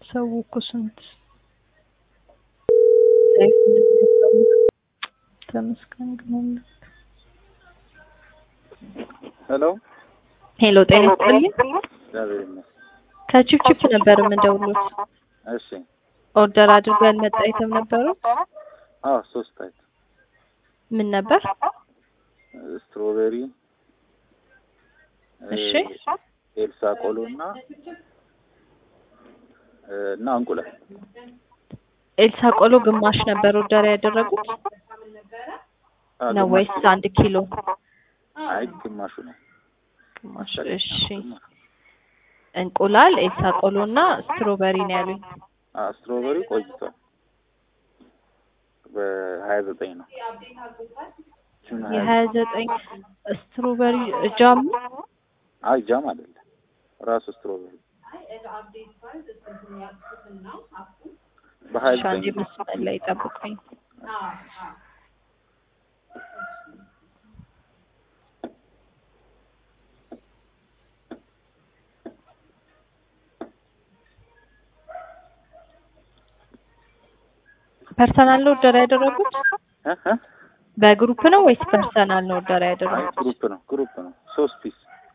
ሰው እኮ ስንት ተመስገን ግን ሄሎ ሄሎ ጤና ይስጥልኝ እግዚአብሔር ይመስገን። ከቺፕቺፕ ነበር የምደውሉት እሺ ኦርደር አድርገን መጣ አይተም ነበሩት አዎ ሶስት አይት ምን ነበር ስትሮቤሪ እሺ ኤልሳ ቆሎ እና እና እንቁላል ኤልሳ ቆሎ ግማሽ ነበር ኦርደር ያደረጉት አዎ፣ ነው ግማሽ ወይስ አንድ ኪሎ አይ ግማሹ ነው። ግማሽ እሺ እንቁላል ኤልሳ ቆሎ እና ስትሮበሪ ነው ያሉኝ አ ስትሮቤሪ ቆይቷል። በሀያ ዘጠኝ ነው ጁን ሀያ የሀያ ዘጠኝ ስትሮበሪ ጃም አይ ጃም አይደለም ራሱ ስትሮቤሪ በሀያ ሻንጂ ዘጠኝ መስመር ላይ ጠብቁኝ ፐርሰናል ነው ኦርደር ያደረጉት እ እ በግሩፕ ነው ወይስ ፐርሰናል ነው ኦርደር አይ ያደረጉት ግሩፕ ነው ግሩፕ ነው ሶስት ፒስ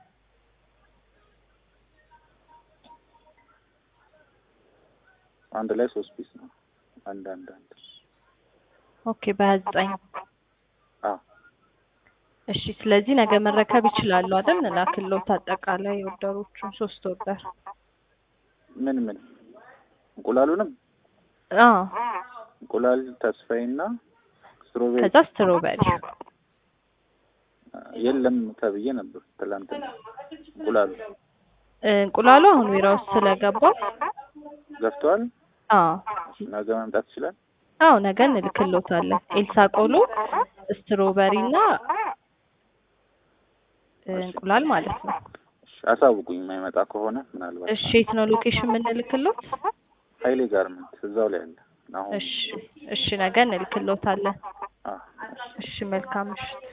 አንድ ላይ ሶስት ፒስ ነው። አንድ አንድ አንድ ኦኬ በሀያ ዘጠኝ አዎ እሺ ስለዚህ ነገ መረከብ ይችላሉ አይደል ላክሎት አጠቃላይ ኦርደሮቹን ሶስት ኦርደር ምን ምን እንቁላሉንም አዎ እንቁላል ተስፋዬና ስትሮቤሪ ከዛ ስትሮበሪ የለም ተብዬ ነበር ትላንትና። እንቁላሉ እንቁላሉ አሁን ቢራ ውስጥ ስለገባ ገፍተዋል። አዎ ነገ መምጣት ይችላል። አዎ ነገ እንልክሎታለን ኤልሳ ቆሎ ስትሮበሪ እና እንቁላል ማለት ነው እሺ፣ አሳውቁኝ የማይመጣ ከሆነ ምናልባት እሺ የት ነው ሎኬሽን የምንልክሎት ኃይሌ ጋርመንት እዛው ላይ አለ። አሁን እሺ እሺ ነገ እንልክሎታለን አዎ እሺ መልካም ምሽት